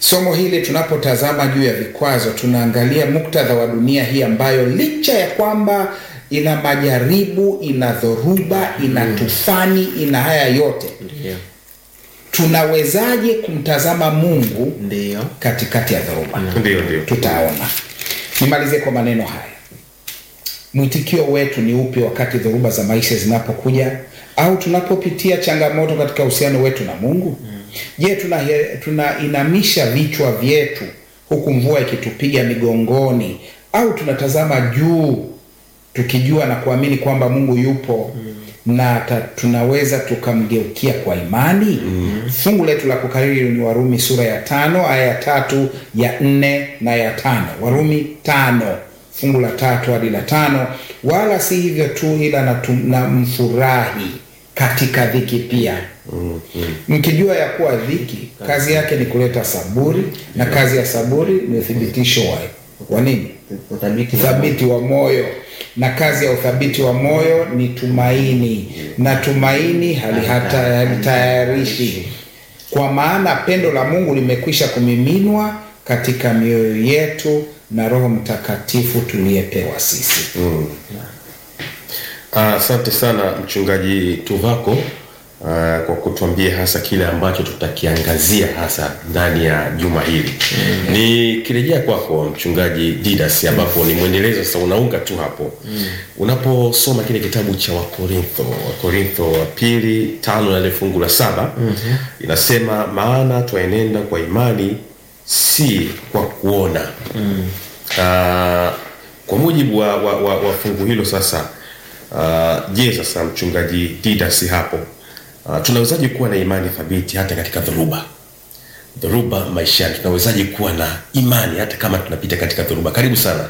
somo hili tunapotazama juu ya vikwazo tunaangalia muktadha wa dunia hii ambayo licha ya kwamba ina majaribu ina dhoruba ina tufani ina haya yote Ndio. tunawezaje kumtazama mungu Ndio. katikati ya dhoruba ndio ndio tutaona nimalizie kwa maneno haya mwitikio wetu ni upi wakati dhoruba za maisha zinapokuja au tunapopitia changamoto katika uhusiano wetu na mungu je tuna, tunainamisha vichwa vyetu huku mvua ikitupiga migongoni au tunatazama juu tukijua na kuamini kwamba mungu yupo na ta, tunaweza tukamgeukia kwa imani fungu letu la kukariri ni warumi sura ya tano aya ya tatu ya nne na ya tano warumi tano fungu la tatu hadi la tano wala si hivyo tu ila na, tu, na mfurahi katika dhiki pia mkijua ya kuwa dhiki kazi yake ni kuleta saburi na kazi ya saburi ni uthibitisho wa, wa nini Uthabiti wa uthabiti wa moyo na kazi ya uthabiti wa moyo ni tumaini na tumaini hali hata halitayarishi kwa maana pendo la mungu limekwisha kumiminwa katika mioyo yetu na roho mtakatifu tuliyepewa sisi Ah, asante sana mchungaji tuvako uh, kwa kutuambia hasa kile ambacho tutakiangazia hasa ndani ya juma hili mm. nikirejea kwako mchungaji didas ambapo ni mwendelezo sasa unaunga tu hapo mm. unaposoma kile kitabu cha wakorintho wakorintho wa pili tano na ile fungu la saba mm-hmm. inasema maana twaenenda kwa imani si kwa kuona mm. uh, kwa mujibu wa, wa, wa, wa fungu hilo sasa uh, je sasa mchungaji didasi hapo uh, tunawezaje kuwa na imani thabiti hata katika dhoruba dhoruba maishani tunawezaje kuwa na imani hata kama tunapita katika dhoruba karibu sana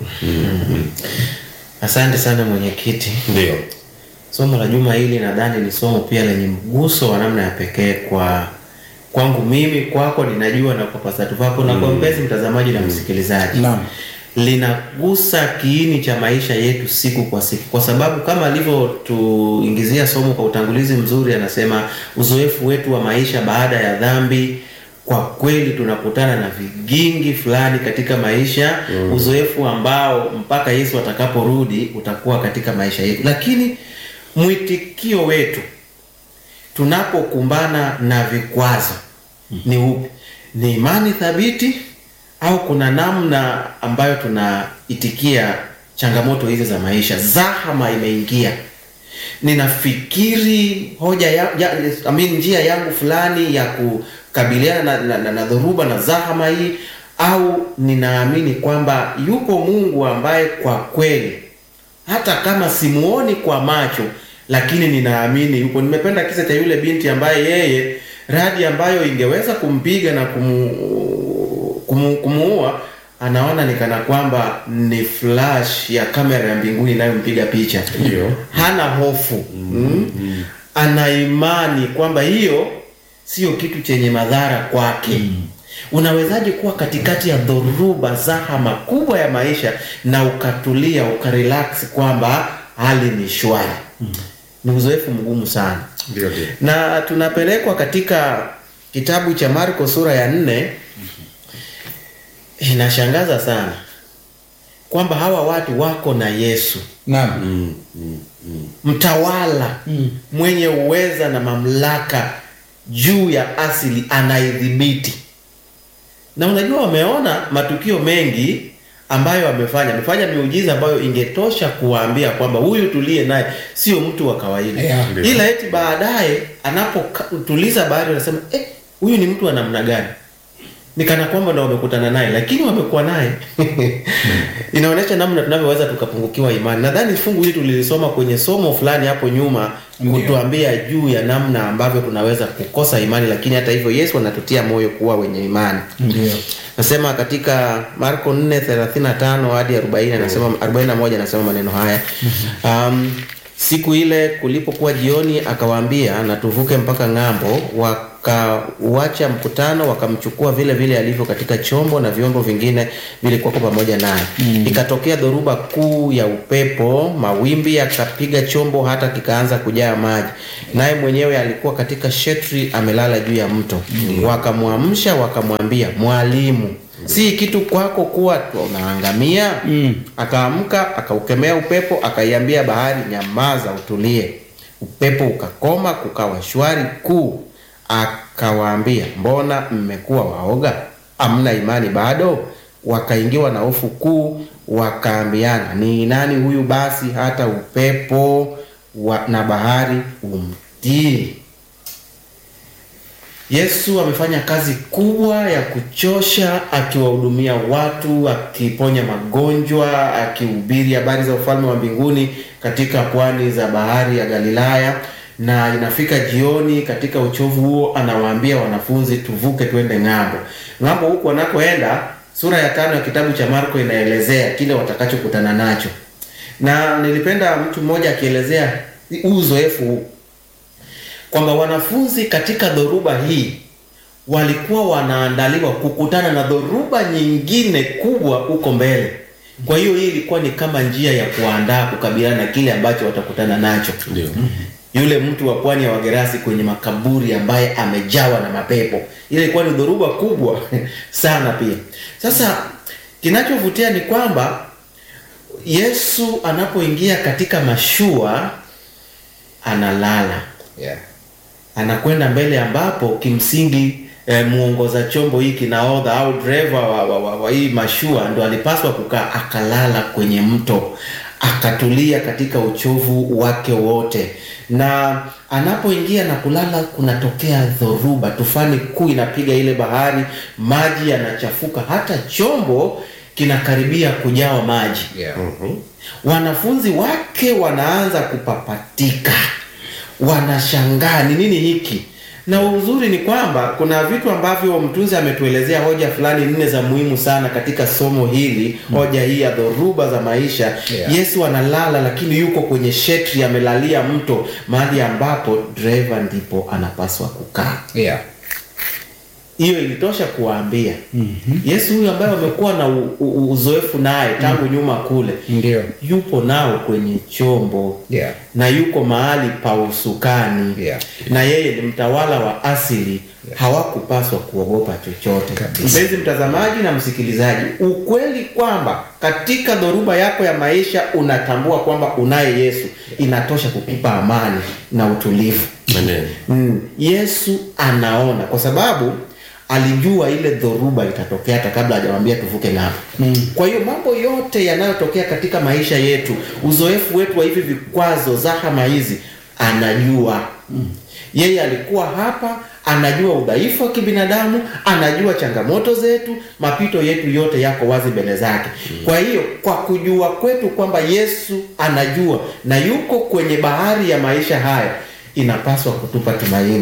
Asante sana mwenyekiti. ndio Somo la juma hili nadhani ni somo pia lenye mguso wa namna ya pekee kwa kwangu mimi, kwako ninajua, na kwa pasatu vako na kwa mpenzi mtazamaji na msikilizaji Naam. linagusa kiini cha maisha yetu siku kwa siku, kwa sababu kama alivyotuingizia somo kwa utangulizi mzuri, anasema uzoefu wetu wa maisha baada ya dhambi kwa kweli tunakutana na vigingi fulani katika maisha mm. uzoefu ambao mpaka Yesu atakaporudi utakuwa katika maisha yetu, lakini mwitikio wetu tunapokumbana na vikwazo ni upi? Ni imani thabiti au kuna namna ambayo tunaitikia changamoto hizi za maisha? Zahama imeingia, ninafikiri hoja ya, ya, I mean, njia yangu fulani ya kukabiliana na, na, na, na dhoruba na zahama hii, au ninaamini kwamba yupo Mungu ambaye kwa kweli hata kama simuoni kwa macho lakini ninaamini yupo. Nimependa kisa cha yule binti ambaye yeye radi ambayo ingeweza kumpiga na kumu, kumu, kumuua anaona ni kana kwamba ni flash ya kamera ya mbinguni inayompiga picha. Ndio. Hana hofu mm. Mm. Ana imani kwamba hiyo sio kitu chenye madhara kwake mm. Unawezaje kuwa katikati ya dhoruba zahama kubwa ya maisha na ukatulia ukarelax kwamba hali ni shwari? mm. Ni uzoefu mgumu sana ndio ndio na tunapelekwa katika kitabu cha Marko sura ya nne. Inashangaza sana kwamba hawa watu wako na Yesu naam mtawala mwenye uweza na mamlaka juu ya asili anaidhibiti. Na unajua wameona matukio mengi ambayo amefanya, amefanya miujiza ambayo ingetosha kuwaambia kwamba huyu tuliye naye sio mtu wa kawaida Yeah. ila eti baadaye anapotuliza bahari wanasema eh, huyu ni mtu wa namna gani? Ni kana kwamba ndo wamekutana naye, lakini wamekuwa naye. Inaonyesha namna tunavyoweza tukapungukiwa imani. Nadhani fungu hili tulilisoma kwenye somo fulani hapo nyuma, Ndio. kutuambia juu ya namna ambavyo tunaweza kukosa imani, lakini hata hivyo Yesu anatutia moyo kuwa wenye imani. ndio Nasema katika Marko 4:35 hadi 40 anasema 41 anasema maneno haya. Um, siku ile kulipokuwa jioni akawaambia na tuvuke mpaka ng'ambo wa wakauacha mkutano, wakamchukua vile vile alivyo katika chombo na vyombo vingine vilikuwa pamoja naye. Ikatokea dhoruba kuu ya upepo, mawimbi yakapiga chombo hata kikaanza kujaa maji, naye mwenyewe alikuwa katika shetri amelala juu ya mto. Wakamwamsha wakamwambia, Mwalimu, si kitu kwako kuwa unaangamia? Akaamka akaukemea upepo, akaiambia bahari, nyamaza, utulie. Upepo ukakoma, kukawa shwari kuu. Akawaambia, mbona mmekuwa waoga? Hamna imani bado? Wakaingiwa na hofu kuu, wakaambiana, ni nani huyu basi hata upepo wa, na bahari umtii? Yesu amefanya kazi kubwa ya kuchosha akiwahudumia watu, akiponya magonjwa, akihubiri habari za ufalme wa mbinguni katika pwani za bahari ya Galilaya, na inafika jioni, katika uchovu huo anawaambia wanafunzi, tuvuke twende ng'ambo. Ng'ambo huku wanakoenda, sura ya tano ya kitabu cha Marko inaelezea kile watakachokutana nacho, na nilipenda mtu mmoja akielezea huu uzoefu huu kwamba wanafunzi katika dhoruba hii walikuwa wanaandaliwa kukutana na dhoruba nyingine kubwa huko mbele. Kwa hiyo hii ilikuwa ni kama njia ya kuandaa kukabiliana na kile ambacho watakutana nacho. Ndio. Yule mtu wa pwani ya Wagerasi kwenye makaburi ambaye amejawa na mapepo, ile ilikuwa ni dhoruba kubwa sana pia. Sasa kinachovutia ni kwamba Yesu anapoingia katika mashua analala Yeah. anakwenda mbele ambapo kimsingi eh, muongoza chombo hiki nahodha au driver wa, wa, wa, wa hii mashua ndo alipaswa kukaa akalala kwenye mto akatulia katika uchovu wake wote na anapoingia na kulala kunatokea dhoruba tufani kuu inapiga ile bahari maji yanachafuka hata chombo kinakaribia kujawa maji Yeah. wanafunzi wake wanaanza kupapatika wanashangaa ni nini hiki na uzuri ni kwamba kuna vitu ambavyo mtunzi ametuelezea hoja fulani nne za muhimu sana katika somo hili hoja hii ya dhoruba za maisha Yeah. yesu analala lakini yuko kwenye shetri amelalia mto mahali ambapo driver ndipo anapaswa kukaa Yeah. hiyo ilitosha kuwaambia yesu huyu ambaye wamekuwa na u, u, uzoefu naye tangu nyuma kule Ndio. yupo nao kwenye chombo Yeah. na yuko mahali pa usukani Yeah. na yeye ni mtawala wa asili hawakupaswa kuogopa chochote Kabisa. mpenzi mtazamaji na msikilizaji ukweli kwamba katika dhoruba yako ya maisha unatambua kwamba unaye yesu inatosha kukupa amani na utulivu Amen. mm. yesu anaona kwa sababu alijua ile dhoruba itatokea hata kabla hajawambia tuvuke ng'ambo mm. kwa hiyo mambo yote yanayotokea katika maisha yetu uzoefu wetu wa hivi vikwazo zahama hizi anajua mm. yeye alikuwa hapa anajua udhaifu wa kibinadamu anajua changamoto zetu mapito yetu yote yako wazi mbele zake mm. kwa hiyo kwa kujua kwetu kwamba yesu anajua na yuko kwenye bahari ya maisha haya inapaswa kutupa tumaini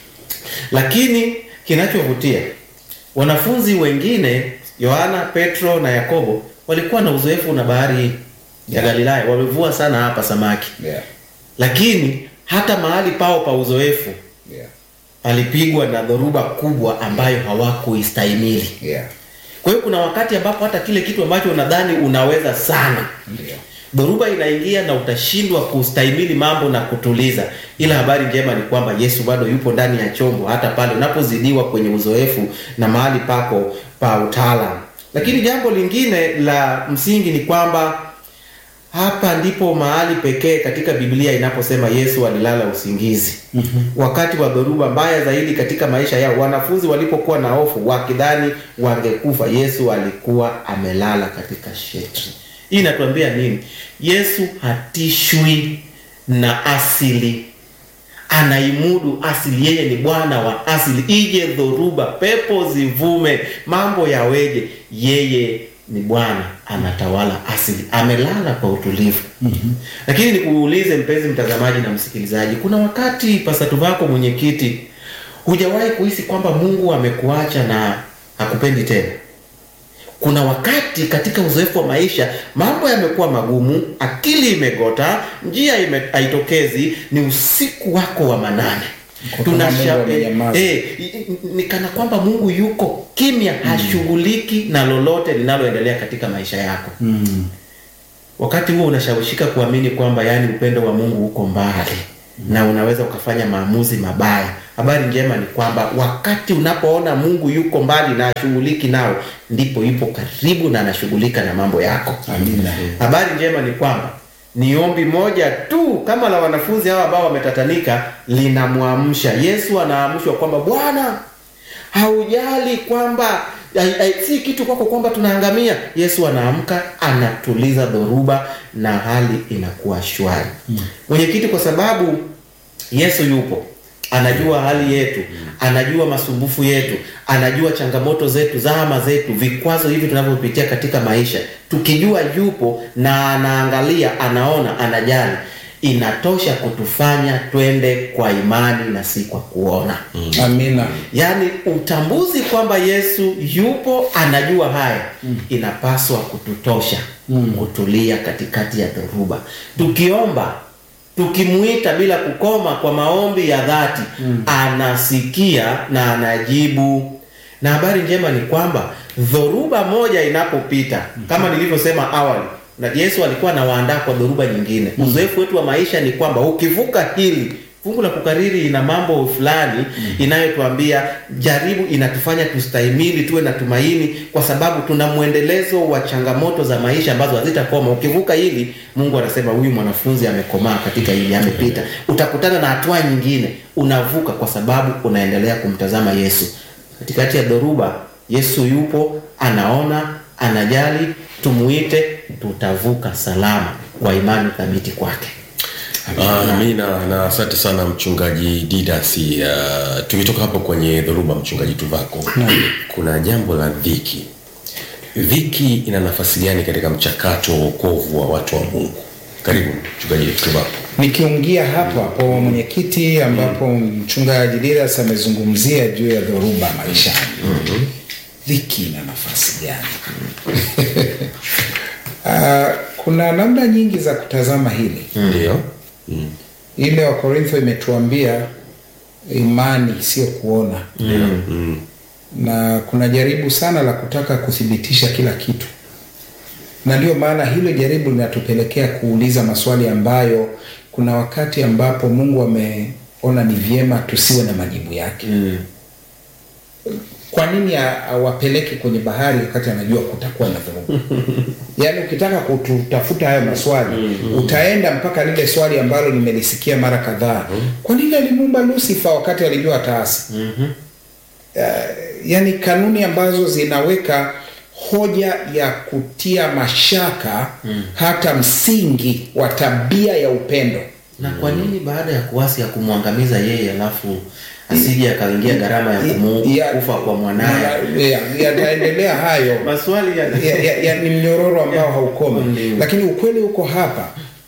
lakini kinachovutia wanafunzi wengine yohana petro na yakobo walikuwa na uzoefu na bahari hii ya galilaya wamevua sana hapa samaki Yeah. lakini hata mahali pao pa uzoefu Yeah. alipigwa na dhoruba kubwa ambayo hawakuistahimili Yeah. kwa hiyo kuna wakati ambapo hata kile kitu ambacho unadhani unaweza sana Ndio. dhoruba inaingia na utashindwa kustahimili mambo na kutuliza ila habari njema ni kwamba yesu bado yupo ndani ya chombo hata pale unapozidiwa kwenye uzoefu na mahali pako pa utaalam lakini jambo lingine la msingi ni kwamba hapa ndipo mahali pekee katika biblia inaposema yesu alilala usingizi mm-hmm. wakati wa dhoruba mbaya zaidi katika maisha yao wanafunzi walipokuwa na hofu wakidhani wangekufa yesu alikuwa amelala katika shetri hii inatuambia nini yesu hatishwi na asili anaimudu asili yeye ni bwana wa asili ije dhoruba pepo zivume mambo yaweje yeye ni bwana anatawala asili amelala kwa utulivu mm-hmm. lakini nikuulize mpenzi mtazamaji na msikilizaji kuna wakati pasatu vako mwenyekiti hujawahi kuhisi kwamba mungu amekuacha na hakupendi tena kuna wakati katika uzoefu wa maisha mambo yamekuwa magumu akili imegota njia ime, haitokezi ni usiku wako wa manane Kwa kama Mungu Tunasha- amenyamaza. eh, eh, ni kana kwamba Mungu yuko kimya, hashughuliki na lolote linaloendelea katika maisha yako. Mm. Wakati huo unashawishika kuamini kwamba yani upendo wa Mungu uko mbali na unaweza ukafanya maamuzi mabaya. Habari njema ni kwamba wakati unapoona Mungu yuko mbali na ashughuliki nao, ndipo yupo karibu na anashughulika na mambo yako. Amina. Habari njema ni kwamba ni ombi moja tu kama la wanafunzi hawa ambao wametatanika linamwamsha Yesu. Anaamshwa kwamba Bwana, haujali kwamba ai- ai- si kitu kwako kwamba tunaangamia. Yesu anaamka, anatuliza dhoruba na hali inakuwa shwari. Mwenyekiti, kwa sababu Yesu yupo anajua hali yetu, anajua masumbufu yetu, anajua changamoto zetu, zahama zetu, vikwazo hivi tunavyopitia katika maisha. Tukijua yupo na anaangalia, anaona, anajali, inatosha kutufanya twende kwa imani na si kwa kuona. Amina. Yaani utambuzi kwamba Yesu yupo anajua haya inapaswa kututosha kutulia katikati ya dhoruba, tukiomba tukimuita bila kukoma kwa maombi ya dhati anasikia na anajibu. Na habari njema ni kwamba dhoruba moja inapopita, kama nilivyosema awali, na Yesu alikuwa anawaandaa kwa dhoruba nyingine. Uzoefu wetu wa maisha ni kwamba ukivuka hili fungu la kukariri ina mambo fulani inayotuambia jaribu, inatufanya tustahimili, tuwe na tumaini, kwa sababu tuna mwendelezo wa changamoto za maisha ambazo hazitakoma. Ukivuka hili, Mungu anasema huyu mwanafunzi amekomaa katika hili, amepita. Utakutana na hatua nyingine, unavuka kwa sababu unaendelea kumtazama Yesu katikati ya dhoruba. Yesu yupo, anaona, anajali. Tumuite, tutavuka salama kwa imani thabiti kwake. Amina na asante sana mchungaji Didas. Uh, tukitoka hapo kwenye dhoruba, mchungaji Tuvako, kuna jambo la dhiki. Dhiki ina nafasi gani katika mchakato wa wokovu wa watu wa Mungu? Karibu mchungaji Tuvako. Nikiungia hapo hapo mwenyekiti, ambapo mchungaji Didas amezungumzia juu ya dhoruba maishani. Dhiki ina nafasi gani? Ah, kuna namna nyingi za kutazama hili. Ndio. Ile wa Korintho imetuambia imani sio kuona, na kuna jaribu sana la kutaka kuthibitisha kila kitu, na ndio maana hilo jaribu linatupelekea kuuliza maswali ambayo kuna wakati ambapo Mungu ameona ni vyema tusiwe na majibu yake. Kwa nini a- awapeleke kwenye bahari wakati anajua kutakuwa na dhoruba? Yaani ukitaka kututafuta hayo maswali utaenda mpaka lile swali ambalo nimelisikia mara kadhaa. Kwa nini alimuumba Lucifer wakati alijua ataasi? Uh, yani kanuni ambazo zinaweka hoja ya kutia mashaka hata msingi wa tabia ya upendo. na kwa nini baada ya kuasi ya kumwangamiza yeye alafu asije akaingia gharama ya kumu, Ya- kufa kwa mwanaye ya- Yataendelea hayo maswali ya, ya, ya, ya, ni mnyororo ambao haukomi, Ndio. lakini ukweli uko hapa,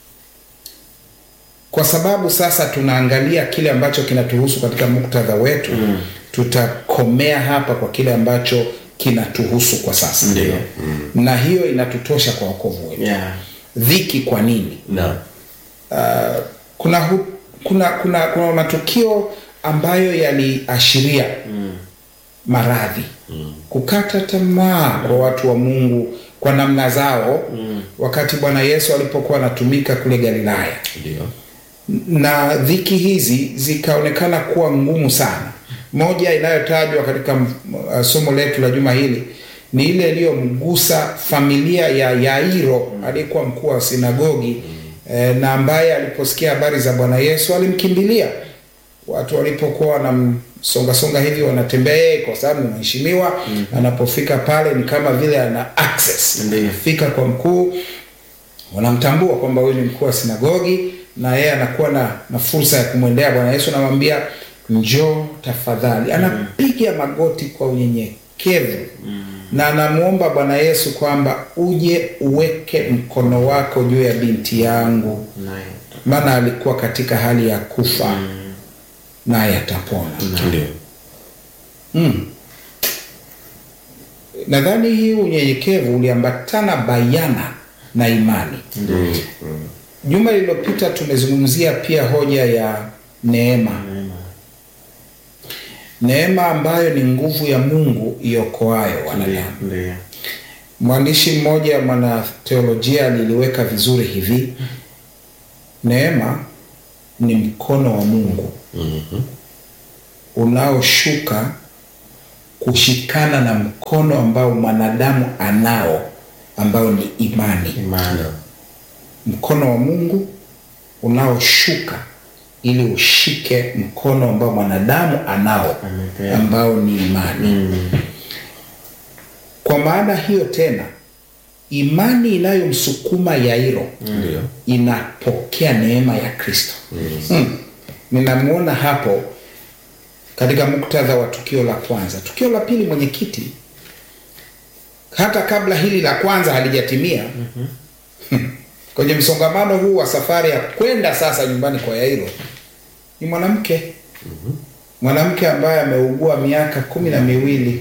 kwa sababu sasa tunaangalia kile ambacho kinatuhusu katika muktadha wetu tutakomea hapa kwa kile ambacho kinatuhusu kwa sasa Ndio. na hiyo inatutosha kwa wokovu wetu. yeah. Dhiki kwa nini? Na Uh, kuna, hu, kuna kuna kuna matukio ambayo yaliashiria maradhi kukata tamaa kwa watu wa Mungu kwa namna zao wakati Bwana Yesu alipokuwa anatumika kule Galilaya ndio. na dhiki hizi zikaonekana kuwa ngumu sana. Moja inayotajwa katika uh, somo letu la juma hili ni ile iliyomgusa familia ya Yairo aliyekuwa mkuu wa sinagogi eh, na ambaye aliposikia habari za Bwana Yesu alimkimbilia. Watu walipokuwa wanamsongasonga hivi wanatembea yeye, kwa sababu ni mheshimiwa. Anapofika pale ni kama vile ana access, Ndiyo. fika kwa mkuu wanamtambua kwamba huyu ni mkuu wa sinagogi na yeye anakuwa na, na fursa ya kumwendea Bwana Yesu, anamwambia njoo tafadhali. Anapiga magoti kwa unyenyekevu na anamwomba Bwana Yesu kwamba uje uweke mkono wako juu ya binti yangu, naye maana alikuwa katika hali ya kufa naye atapona. Ndio. Mm. Nadhani hii unyenyekevu uliambatana bayana na imani. Juma lililopita tumezungumzia pia hoja ya neema neema ambayo ni nguvu ya Mungu iokoayo wanadamu. Ndio. Mwandishi mmoja mwanateolojia aliliweka vizuri hivi: neema ni mkono wa Mungu unaoshuka kushikana na mkono ambao mwanadamu anao ambao ni imani. Imani. Mkono wa Mungu unaoshuka ili ushike mkono ambao mwanadamu anao Amepewa. ambao ni imani. Kwa maana hiyo tena, imani inayomsukuma Yairo Ndio. inapokea neema ya Kristo. Mm. Ninamwona hapo katika muktadha wa tukio la kwanza. Tukio la pili, mwenyekiti, hata kabla hili la kwanza halijatimia kwenye msongamano huu wa safari ya kwenda sasa nyumbani kwa Yairo ni mwanamke mwanamke ambaye ameugua miaka kumi na miwili.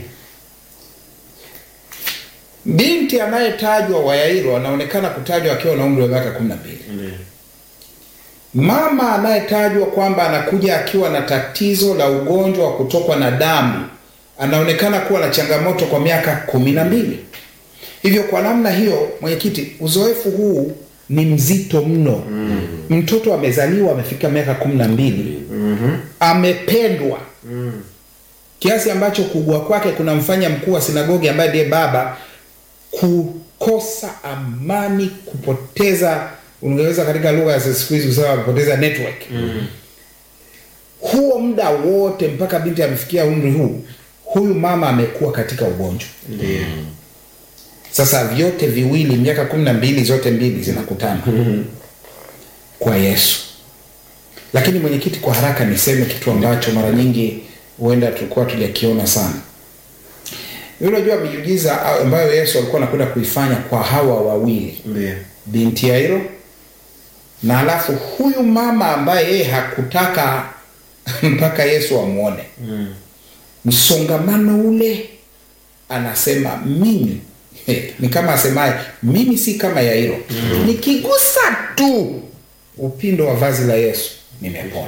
Binti anayetajwa wa Yairo anaonekana kutajwa akiwa na umri wa miaka kumi na mbili. Ndio. Mama anayetajwa kwamba anakuja akiwa na tatizo la ugonjwa wa kutokwa na damu anaonekana kuwa na changamoto kwa miaka kumi na mbili. Hivyo kwa namna hiyo, mwenyekiti, uzoefu huu ni mzito mno. Mtoto amezaliwa amefika miaka kumi na mbili, amependwa kiasi ambacho kuugua kwake kunamfanya mkuu wa sinagogi ambaye ndiye baba kukosa amani, kupoteza, ungeweza katika lugha ya siku hizi kusema kupoteza network. Huo muda wote mpaka binti amefikia umri huu, huyu mama amekuwa katika ugonjwa. Ndio. Sasa vyote viwili, miaka kumi na mbili zote mbili zinakutana kwa Yesu. Lakini mwenyekiti, kwa haraka niseme kitu ambacho mara nyingi huenda tulikuwa tujakiona sana. Unajua miujiza ambayo Yesu alikuwa anakwenda kuifanya kwa hawa wawili, Ndio. binti Yairo na alafu huyu mama ambaye yeye hakutaka mpaka Yesu amwone msongamano ule, anasema mimi ni kama asemaye mimi si kama Yairo, nikigusa tu upindo wa vazi la Yesu nimepona.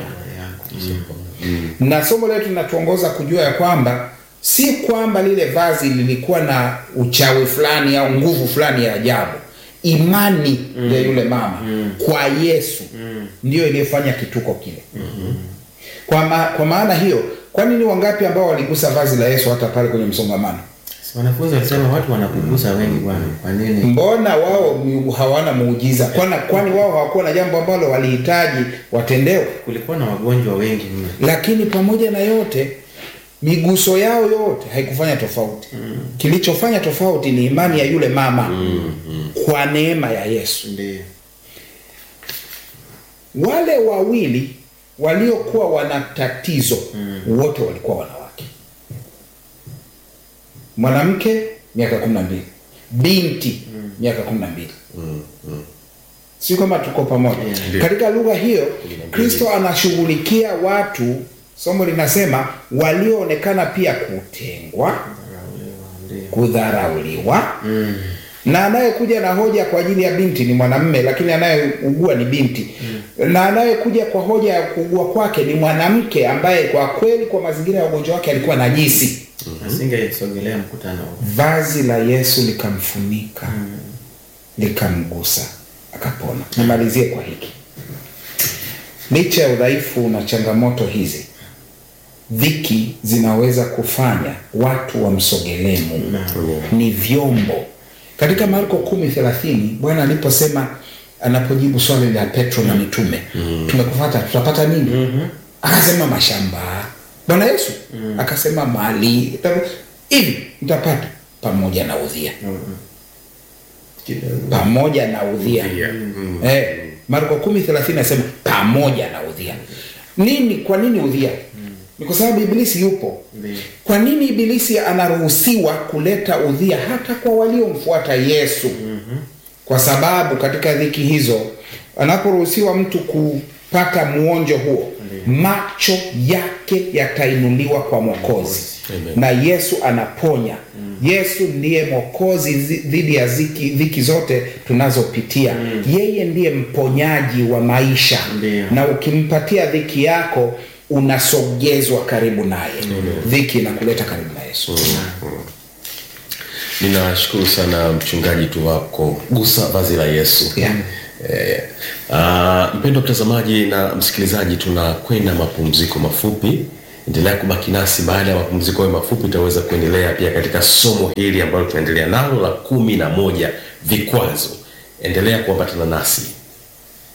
Na somo letu linatuongoza kujua ya kwamba si kwamba lile vazi lilikuwa na uchawi fulani au nguvu fulani ya ajabu. Imani ya yule mama kwa Yesu ndiyo iliyofanya kituko kile. Kwa, ma, kwa maana hiyo, kwa nini wangapi ambao waligusa vazi la Yesu hata pale kwenye msongamano? Si wanafunzi walisema watu wanakugusa wengi bwana. Kwa nini? Mbona wao mi- hawana muujiza? Kwani, kwani wao hawakuwa na jambo ambalo walihitaji watendewe? Kulikuwa na wagonjwa wengi mno. Lakini pamoja na yote, miguso yao yote haikufanya tofauti. Kilichofanya tofauti ni imani ya yule mama kwa neema ya Yesu. Ndio. Wale wawili waliokuwa wana tatizo wote walikuwa wanawake. Mwanamke miaka kumi na mbili, binti miaka kumi na mbili. Si kama tuko pamoja Ndio. katika lugha hiyo. Kristo anashughulikia watu, somo linasema walioonekana pia kutengwa, Ndio. kudharauliwa na anayekuja na hoja kwa ajili ya binti ni mwanamme, lakini anayeugua ni binti na anayekuja kwa hoja ya kuugua kwake ni mwanamke ambaye kwa kweli kwa mazingira ya ugonjwa wake alikuwa najisi. Asingesogelea mkutano huo. Vazi la Yesu likamfunika likamgusa akapona. Nimalizie kwa hiki, licha ya udhaifu na changamoto hizi, dhiki zinaweza kufanya watu wamsogelee Mungu. Ni vyombo. Katika Marko kumi thelathini Bwana aliposema anapojibu swali la Petro na mitume, tumekufata tutapata nini? Akasema mashamba. Bwana Yesu akasema mali hivi mtapata pamoja na udhia Kidogo. pamoja na udhia Udhia. Mm. eh, Marko kumi thelathini nasema pamoja na udhia. Nini? Kwa nini udhia? Ni kwa sababu Ibilisi yupo. Ndio. Kwa nini Ibilisi anaruhusiwa kuleta udhia hata kwa waliomfuata Yesu? Kwa sababu katika dhiki hizo anaporuhusiwa mtu kupata muonjo huo, macho yake yatainuliwa kwa Mwokozi Amen. na Yesu anaponya. Yesu ndiye mwokozi zi- dhidi ya ziki, dhiki zote tunazopitia. Yeye ndiye mponyaji wa maisha, Ndiyo. na ukimpatia dhiki yako unasogezwa karibu naye dhiki inakuleta karibu na yesu ninashukuru sana mchungaji tu wako gusa vazi la yesu Yeah. Eh, ah, mpendo mtazamaji na msikilizaji tunakwenda mapumziko mafupi endelea kubaki nasi baada ya mapumziko hayo mafupi tutaweza kuendelea pia katika somo hili ambalo tunaendelea nalo la kumi na moja vikwazo endelea kuambatana nasi